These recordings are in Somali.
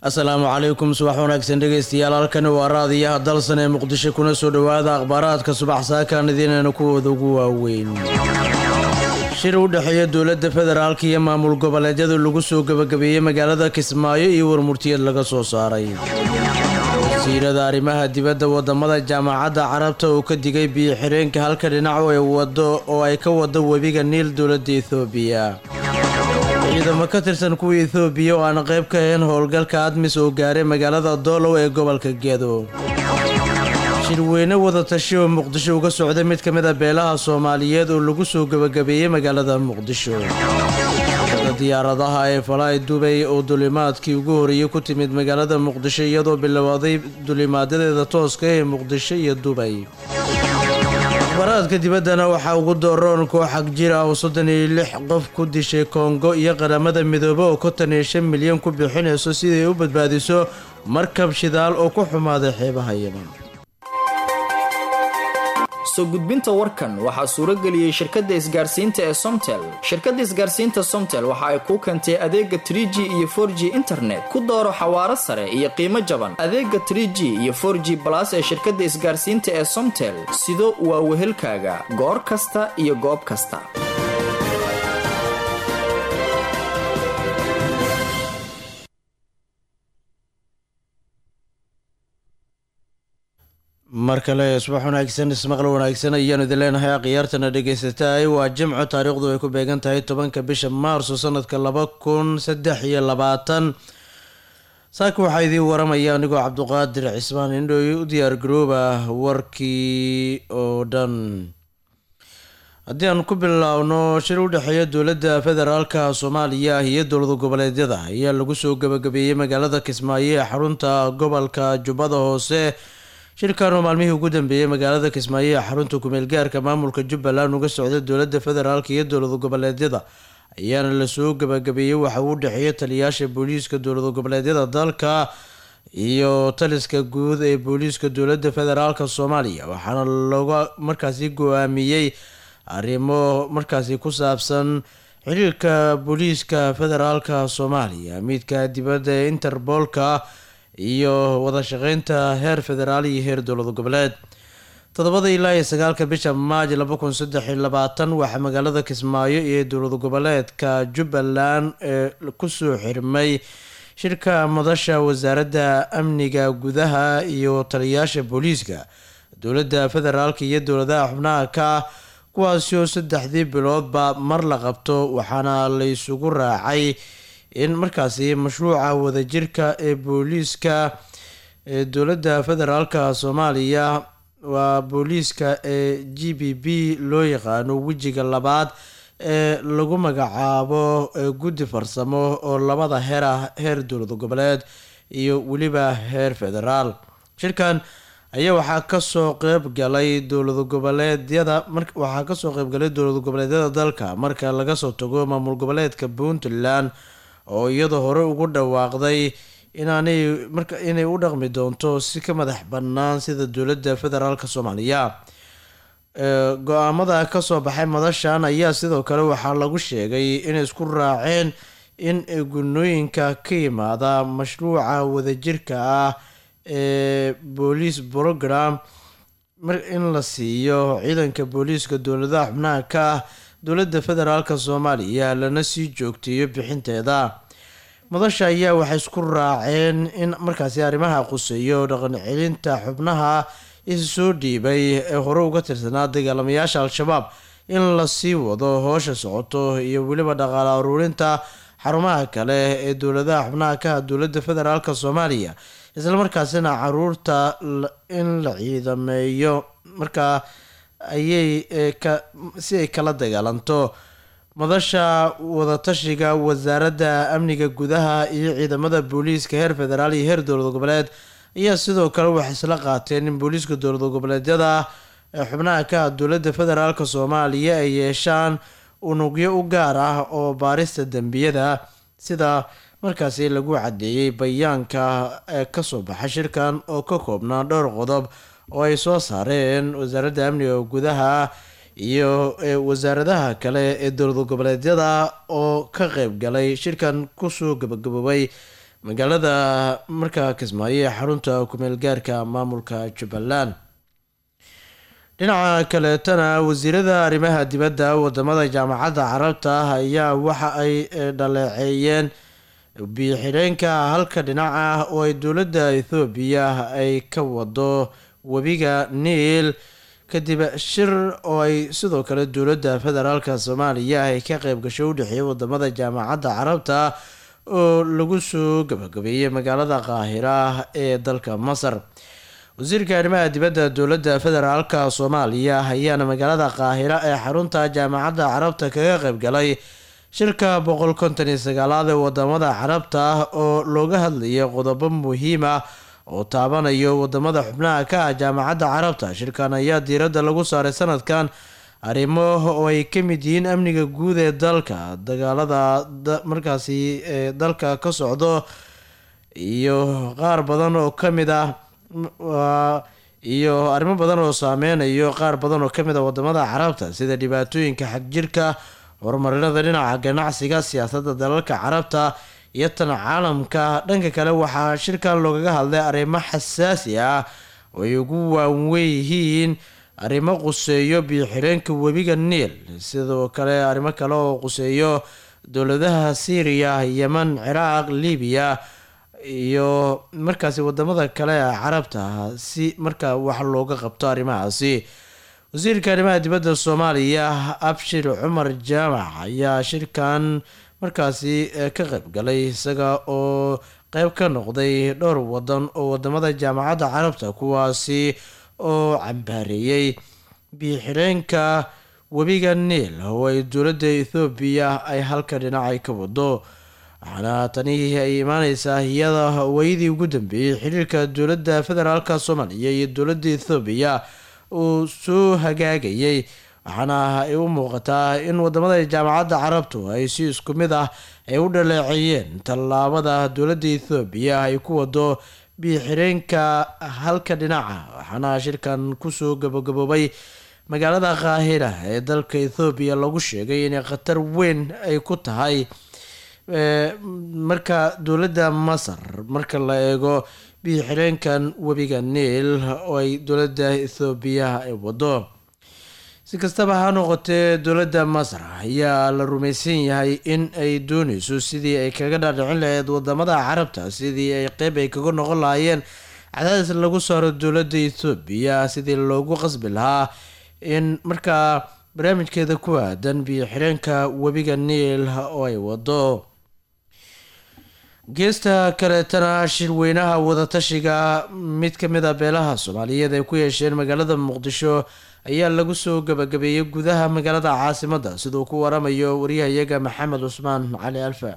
asalaamu calaykum subax wanaagsan dhegeystayaal halkani waa raadiyaha dalsan ee muqdisho kuna soo dhowaada akhbaaraadka subax saakaan idiinayna kuwooda ugu waaweyn shir u dhexeeya dowladda federaalka iyo maamul goboleedyada lagu soo gebagabeeyey magaalada kismaayo iyo warmurtiyad laga soo saaray wasiirada arrimaha dibadda wadamada jaamacadda carabta uu ka digay biyo xireenka halka dhinac ay wado oo ay ka wado webiga niil dowladda ethoobiya ciidamo ka tirsan kuwa ethoobiya oo aan qayb ka ahayn howlgalka admis oo gaaray magaalada doolow ee gobolka gedo shirweyne wadatashi oo muqdisho uga socday mid ka mid a beelaha soomaaliyeed oo lagu soo gebagabeeyey magaalada muqdisho diyaaradaha ee falaay dubay oo dulimaadkii ugu horeeyey ku timid magaalada muqdisho iyadoo bilowday dulimaadadeeda tooska ee muqdisho iyo dubay akhbaraadka dibaddana waxaa ugu dooroon koox xag jir ah oo soddon iyo lix qof ku dishay kongo iyo qaramada midoobe oo konton iyo shan milyan ku bixinayso siday u badbaadiso markab shidaal oo ku xumaaday xeebaha yeman soo gudbinta warkan waxaa suurageliyey shirkadda isgaarsiinta ee somtel shirkadda isgaarsiinta somtel waxa ay kuu keentay adeega tr g iyo for g internet ku dooro xawaaro sare iyo qiimo jaban adeega tr g iyo for g balas ee shirkadda isgaarsiinta ee somtel sido waa wehelkaaga goor kasta iyo goob kasta mar kale subax wanaagsan ismaqal wanaagsan ayaanu idin leenahay akhyaartana dhegeysataay waa jimco taariikhdu ay ku beegan tahay tobanka bisha maarso sanadka laba kun saddex iyo labaatan saaka waxaa idiin waramaya anigoo cabduqaadir cismaan indhooy u diyaar garooba warkii oo dhan haddii aan ku bilaabno shir u dhexeeya dowladda federaalka soomaaliya iyo dowlada goboleedyada ayaa lagu soo gabagabeeyey magaalada kismaayo ee xarunta gobolka jubbada hoose shirkan oo maalmihii ugu dambeeyey magaalada kismaayo ee xarunta kumeel gaarka maamulka jubbaland uga socda dowladda federaalk iyo dowlada goboleedyada ayaana lasoo gabagabeeyey waxa uu dhexeeya taliyaasha booliiska dowlada goboleedyada dalka iyo taliska guud ee booliiska dowladda federaalk soomaaliya waxaana looga markaasi go-aamiyey arrimo markaasi ku saabsan xiriirka booliiska federaalka soomaaliya midka dibadda ee interboolka iyo wada shaqeynta heer federaal iyo heer dowlada goboleed toddobada ilaa iyo sagaalka bisha maaj laba kun saddex iyo labaatan waxaa magaalada kismaayo iyo dowlada goboleedka jubbaland ee kusoo xirmay shirka madasha wasaaradda amniga gudaha iyo taliyaasha booliiska dowladda federaalk iyo dowladaha xubnaha ka kuwaasi oo saddexdii biloodba mar la qabto waxaana la isugu raacay in markaasi mashruuca wadajirka ee booliiska ee dowladda federaalka soomaaliya waa booliiska ee g b b loo yaqaano wejiga labaad ee lagu magacaabo guddi farsamo oo labada heer ah heer dowlada goboleed iyo weliba heer federaal shirkan ayaa waxaa kasoo qeyb galay dowlada goboleedyada waxaa kasoo qeybgalay dowlada goboleedyada dalka marka laga soo tago maamul goboleedka puntland oo iyadoo hore ugu dhawaaqday inaanay marka inay u dhaqmi doonto si ka madax bannaan sida dowladda federaalk soomaaliya go-aamada kasoo baxay madashan ayaa sidoo kale waxaa lagu sheegay inay isku raaceen in gunooyinka ka yimaada mashruuca wadajirka ah ee booliis program in la siiyo ciidanka booliiska dowladaha xubnaha ka ah dowladda federaalk soomaaliya lana sii joogteeyo bixinteeda madasha ayaa waxay isku raaceen in markaasi arrimaha quseeyo dhaqan celinta xubnaha is soo dhiibay ee hore uga tirsanaa dagaalamayaasha al-shabaab in lasii wado hoosha socoto iyo weliba dhaqaale aruurinta xarumaha kale ee dowladaha xubnaha ka ah dowladda federaalk soomaaliya islamarkaasina caruurta in la ciidameeyo markaa ayay si ay kala dagaalanto madasha wadatashiga wasaaradda amniga gudaha iyo ciidamada booliiska heer federaal iyo heer dowlada goboleed ayaa sidoo kale waxay isla qaateen in booliiska dowlada goboleedyada ee xubnaha ka ah dowladda federaalk soomaaliya ay yeeshaan unugyo u gaar ah oo baarista dembiyada sida markaasi lagu cadeeyey bayaanka ee kasoo baxay shirkan oo ka koobnaa dhowr qodob oo ay soo saareen wasaaradda amniga gudaha iyo wasaaradaha kale ee dowlad goboleedyada oo ka qeyb galay shirkan kusoo gabagaboobay magaalada markaa kismaayo ee xarunta kumeel gaarka maamulka jubbaland dhinaca kaleetana wasiirada arrimaha dibadda wadamada jaamacadda carabta ayaa waxa ay dhaleeceeyeen biyo-xidheenka halka dhinac ah oo ay dowladda ethoobiya ay ka wado webiga niil kadib shir oo ay sidoo kale dowladda federaalka soomaaliya ay ka qeyb gasho u dhexeeyay wadamada jaamacadda carabta oo lagu soo gabagabeeyey magaalada qaahira ee dalka masar wasiirka arrimaha dibadda dowladda federaalka soomaaliya ayaana magaalada qaahira ee xarunta jaamacadda carabta kaga qeyb galay shirka boqol konton iyo sagaalaad ee wadamada carabta oo looga hadlayay qodobo muhiim ah oo taabanayo wadamada xubnaha ka ah jaamacadda carabta shirkan ayaa diiradda lagu saaray sanadkan arrimo oo ay ka mid yihiin amniga guud ee dalka dagaalada markaasi ee dalka ka socdo iyo qaar badan oo ka mid ah iyo arrimo badan oo saameynayo qaar badan oo kamid a wadamada carabta sida dhibaatooyinka xagjirka horumarinada dhinaca ganacsiga siyaasadda dalalka carabta iyo tan caalamka dhanka kale waxaa shirkan loogaga hadlay arrimo xasaasi ah oo ay ugu waaweyihiin arrimo quseeyo biyo-xireenka webiga niil sidoo kale arrimo kale oo quseeyo dowladaha syriya yeman ciraaq libiya iyo markaasi wadamada kale ee carabta si markaa wax looga qabto arrimahaasi wasiirka arrimaha dibadda soomaaliya abshir cumar jaamac ayaa shirkan markaasi ka qeyb galay isaga oo qeyb ka noqday dhowr wadan oo wadamada jaamacadda carabta kuwaasi oo cambaareeyey biyo-xireenka webiga niil oo ay dowladda ethoobiya ay halka dhinacay ka wado waxaana tani ay imaaneysaa iyada wayadii ugu dambeeyey xiriirka dowladda federaalka soomaaliya iyo dowladda ethoobiya uu soo hagaagayay waxaana ay u muuqataa in wadamada jaamacadda carabtu ay si isku mid ah ay u dhaleeceeyeen tallaabada dowladda ethoobiya ay ku wado biyo-xireenka halka dhinaca waxaana shirkan kusoo gabagaboobay magaalada qaahira ee dalka ethoobiya lagu sheegay inay khatar weyn ay ku tahay marka dowladda masar marka la eego biyo-xireenkan webiga niil oo ay dowladda ethoobiya ay wado si kastaba ha noqotee dowladda masar ayaa la rumaysan yahay in ay dooneyso sidii ay kaga dhaadhicin lahayd wadamada carabta sidii ay qeyb ay kaga noqon lahaayeen cadaadis lagu saaro dowladda ethoobiya sidii loogu qasbi lahaa in markaa barnaamijkeeda ku aadan biyo-xireenka webiga niil oo ay wado geesta kaleetana shirweynaha wadatashiga mid ka mid a beelaha soomaaliyeed ay ku yeesheen magaalada muqdisho ayaa lagu soo gabagabeeyey gudaha magaalada caasimadda siduu ku waramayo waryahayaga maxamed cusmaan cali alfa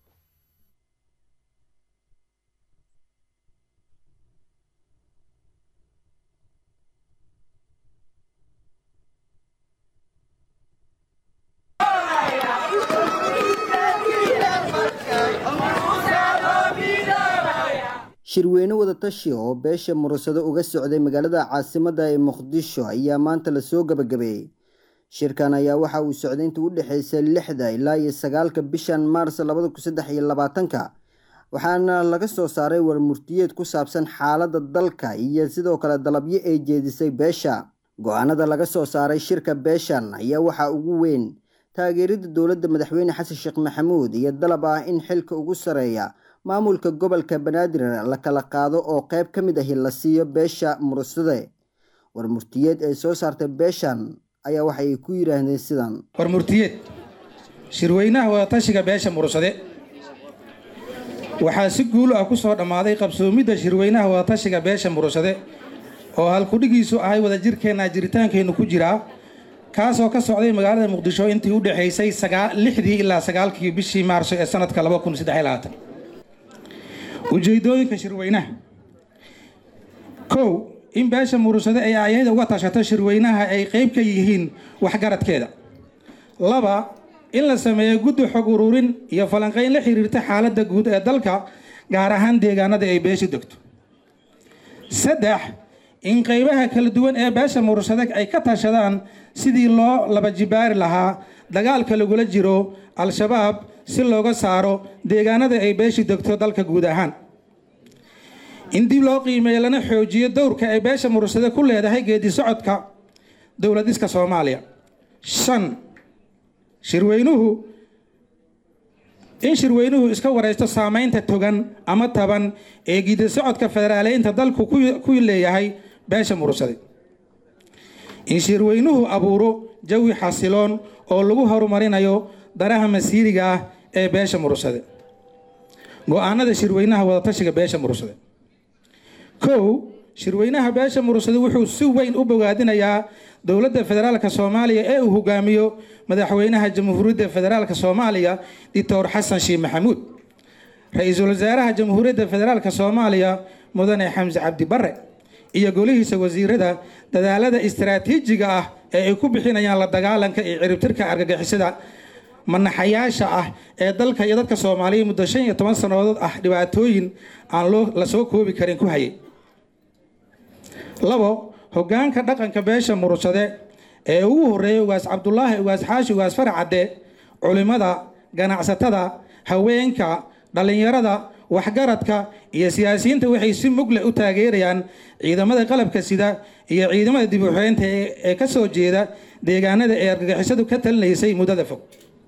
shirweyne wadatashi oo beesha murasado uga socday magaalada caasimadda ee muqdisho ayaa maanta lasoo gabagabeeyey shirkan ayaa waxa uu socday inta u dhexeysa lixda ilaa iyo sagaalka bishan maars labada kun saddex iyo labaatanka waxaana laga soo saaray warmurtiyeed ku saabsan xaaladda dalka iyo sidoo kale dalabyo ay jeedisay beesha go-aanada laga soo saaray shirka beeshan ayaa waxaa ugu weyn taageerida dowladda madaxweyne xasan sheekh maxamuud iyo dalab ah in xilka ugu sareeya maamulka gobolka banaadir la kala qaado oo qeyb ka mid ahi la siiyo beesha murasade warmurtiyeed ay soo saartay beeshan ayaa waxay ku yidhaahdeen sidan warmurtiyeed shirweynaha wadatashiga beesha murasade waxaa si guul ah ku soo dhammaaday qabsoomidda shirweynaha wadatashiga beesha murasade oo halkudhigiisu ahay wadajirkeenna jiritaankeennu ku jiraa kaasoo ka socday magaalada muqdisho intii u dhexaysay lixdii ilaa sagaalkii bishii maarso ee sanadka ujeedooyinka shirweynaha kow in beesha murusade ay ayada uga tashato shirweynaha ay qeyb ka yihiin waxgaradkeeda laba in la sameeyo guddi xog ururin iyo falanqeyn la xiriirta xaaladda guud ee dalka gaar ahaan deegaanada ay beesha degto saddex in qeybaha kala duwan ee beesha murusade ay ka tashadaan sidii loo laba jibaari lahaa dagaalka lagula jiro al-shabaab si looga saaro deegaanada ay beeshu degto dalka guud ahaan in dib loo qiimeeyo lana xoojiyo dowrka ay beesha murursade ku leedahay geedi socodka dowladiska soomaaliya shan shirweynuhu in shirweynuhu iska wareysto saameynta togan ama taban ee geedi socodka federaaleynta dalku ku leeyahay beesha murursade in shirweynuhu abuuro jawi xasiloon oo lagu horumarinayo danaha masiiriga ah ee beesha murursade go-aanada shirweynaha wadatashiga beesha murursade kow shirweynaha beesha murursade wuxuu si weyn u bogaadinayaa dowladda federaalka soomaaliya ee uu hogaamiyo madaxweynaha jamhuuriyadda federaalka soomaaliya doctor xasan sheekh maxamuud ra-iisul wasaaraha jamhuuriyadda federaalka soomaaliya mudane xamse cabdi bare iyo golihiisa wasiirada dadaalada istaraatiijiga ah ee ay ku bixinayaan la dagaalanka iyo ciribtirka argagixisada manaxayaasha ah ee dalka iyo dadka soomaaliya muddo shan iyo toban sannadood ah dhibaatooyin aan loo la soo koobi karin ku hayay labo hogaanka dhaqanka beesha murursade ee ugu horeeyay ugaas cabdulaahi ugaas xaashi ugaas faracadde culimada ganacsatada haweenka dhallinyarada waxgaradka iyo siyaasiyiinta waxay si mugle u taageerayaan ciidamada qalabka sida iyo ciidamada dib u xoreynta ee ka soo jeeda deegaanada ee argagixisadu ka talinaysay muddada fog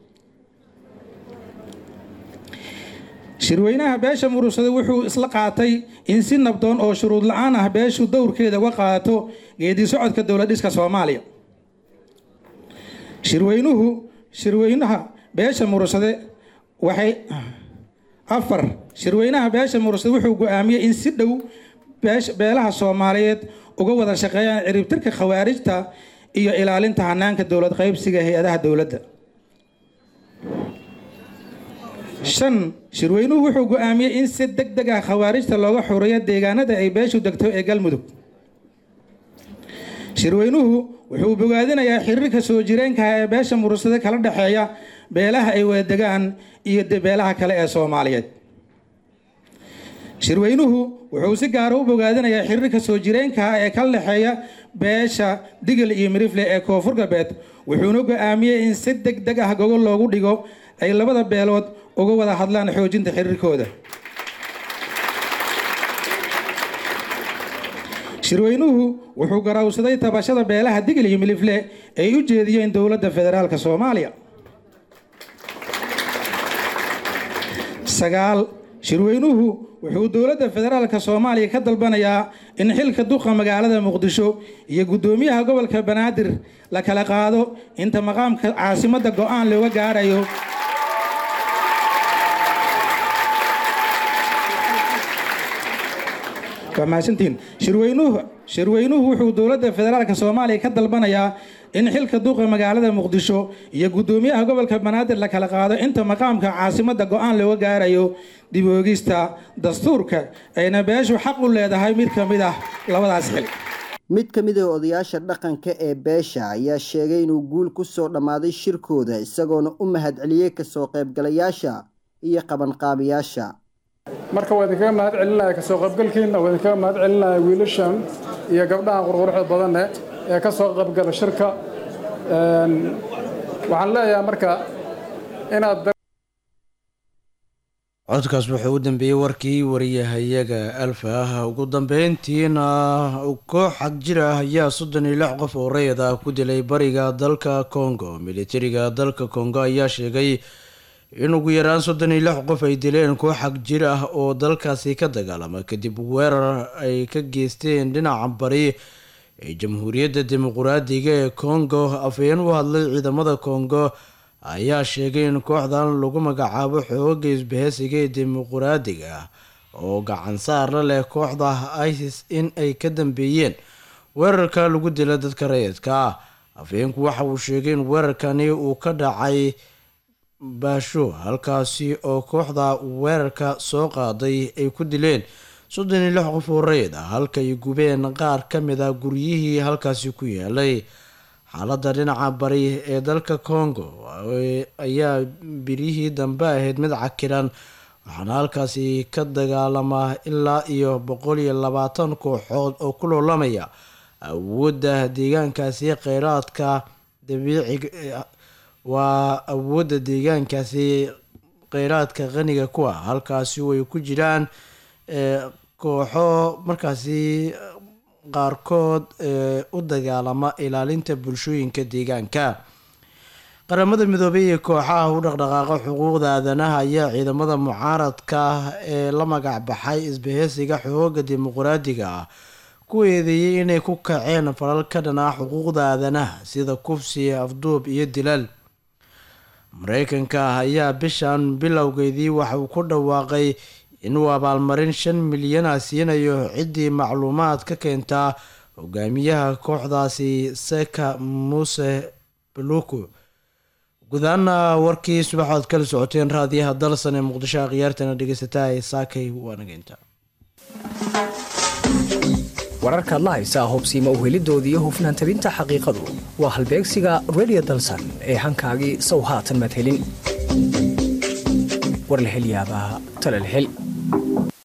shirweynaha beesha murursade wuxuu isla qaatay in si nabdoon oo shuruud la-aan ah beeshu dowrkeeda uga qaadato geedi socodka dowladhiska soomaaliya shirweynuhu shirweynaha beesha murursade waxay afar shirweynaha beesha murursade wuxuu go-aamiyey in si dhow beelaha soomaaliyeed uga wada shaqeeyaan ciribtirka khawaarijta iyo ilaalinta hanaanka dowlad qaybsiga hay-adaha dowladda shan shirweynuhu wuxuu go-aamiyey in si deg deg ah khawaarijta looga xoreeyo deegaanada ay beeshu degto ee galmudug shirweynuhu wuxuu bogaadinayaa xiriirka soo jireenkaha ee beesha murursade kala dhexeeya beelaha ay wada degaan iyo beelaha kale ee soomaaliyeed shirweynuhu wuxuu si gaara u bogaadinayaa xiriirka soo jireenkaha ee kala dhexeeya beesha digil iyo mirifle ee koonfur galbeed wuxuuna go-aamiyey in si deg deg ah gogol loogu dhigo ay labada beelood uga wada hadlaan xoojinta xiriirkooda shirweynuhu wuxuu garawsaday tabashada beelaha digil iyo milifle ay u jeediyeen dowladda federaalka soomaaliya sagaal shirweynuhu wuxuu dowladda federaalka soomaaliya ka dalbanayaa in xilka duqa magaalada muqdisho iyo guddoomiyaha gobolka banaadir la kala qaado inta maqaamka caasimadda go-aan looga gaarayo waa mahadsantihiin shirweynuhu shirweynuhu wuxuu dowladda federaalka soomaaliya ka dalbanayaa in xilka duqa magaalada muqdisho iyo guddoomiyaha gobolka banaadir la kala qaado inta maqaamka caasimadda go-aan looga gaarayo dib oogista dastuurka ayna beeshu xaq u leedahay mid ka mid ah labadaas xil mid ka mid ah odayaasha dhaqanka ee beesha ayaa sheegay inuu guul ku soo dhammaaday shirkooda isagoona u mahadceliyey kasoo qaybgalayaasha iyo qabanqaabiyaasha marka waa idinkaga mahad celinaya kasoo qaybgalkiina waa idinkaga mahad celinaya wiilashan iyo gabdhahan qurquruxda badane ee ka soo qaybgala shirka waxaan leeyahay marka inaad codkaas wuxuu u dambeeyey warkii wariyahayaga alfa ah ugu dambeyntiina koox xag jir ah ayaa soddon iyo lix qof oo rayid ah ku dilay bariga dalka congo militariga dalka congo ayaa sheegay in ugu yaraan soddon iyo lix qof ay dileen koox xag jir ah oo dalkaasi ka dagaalama kadib weerar ay ka geysteen dhinaca bari ee jamhuuriyadda dimuquraadiga ee congo afhayeen u hadlay ciidamada congo ayaa sheegay in kooxdan lagu magacaabo xooga isbaheysiga ee dimuquraadiga ah oo gacan saar la leh kooxda isis in ay ka dambeeyeen weerarka lagu dila dadka rayidka ah afhayeenku waxa uu sheegay in weerarkani uu ka dhacay baasho halkaasi oo kooxda weerarka soo qaaday ay ku dileen soddon iyo lix qof oo rayid ah halka ay gubeen qaar ka mid ah guryihii halkaasi ku yaalay xaaladda dhinaca bari ee dalka congo ayaa biryihii dambe ahayd mid cakiran waxaana halkaasi ka dagaalamaa ilaa iyo boqol iyo labaatan kooxood oo ku loolamaya awoodda deegaankaasi kheyraadka dabiiciga waa awoodda deegaankaasi kheyraadka qaniga ku ah halkaasi oo ay ku jiraan kooxo markaasi qaarkood ee u dagaalama ilaalinta bulshooyinka deegaanka qaramada midoobay iyo kooxaha u dhaqdhaqaaqa xuquuqda aadanaha ayaa ciidamada mucaaradka ee la magac baxay isbaheysiga xooga dimuqraadiga ah ku eedeeyey inay ku kaceen falal ka dhan ah xuquuqda aadanaha sida kufsi afduub iyo dilal mareykanka ayaa bishan bilowgeedii waxa uu ku dhawaaqay inuu abaalmarin shan milyana siinayo ciddii macluumaad ka keentaa hogaamiyaha kooxdaasi seka muuse baluku gudaana warkii subaxood kala socoteen raadiyaha dalsan ee muqdisho akhyaartana dhegeysataa ee saakay waanageynta wararkaad la haysaa hubsiima uhelidoodii iyo hufnaan tabinta xaqiiqadu waa halbeegsiga redio dalsan ee hankaagii sow haatan madhelin war la hel yaabaa tala la hel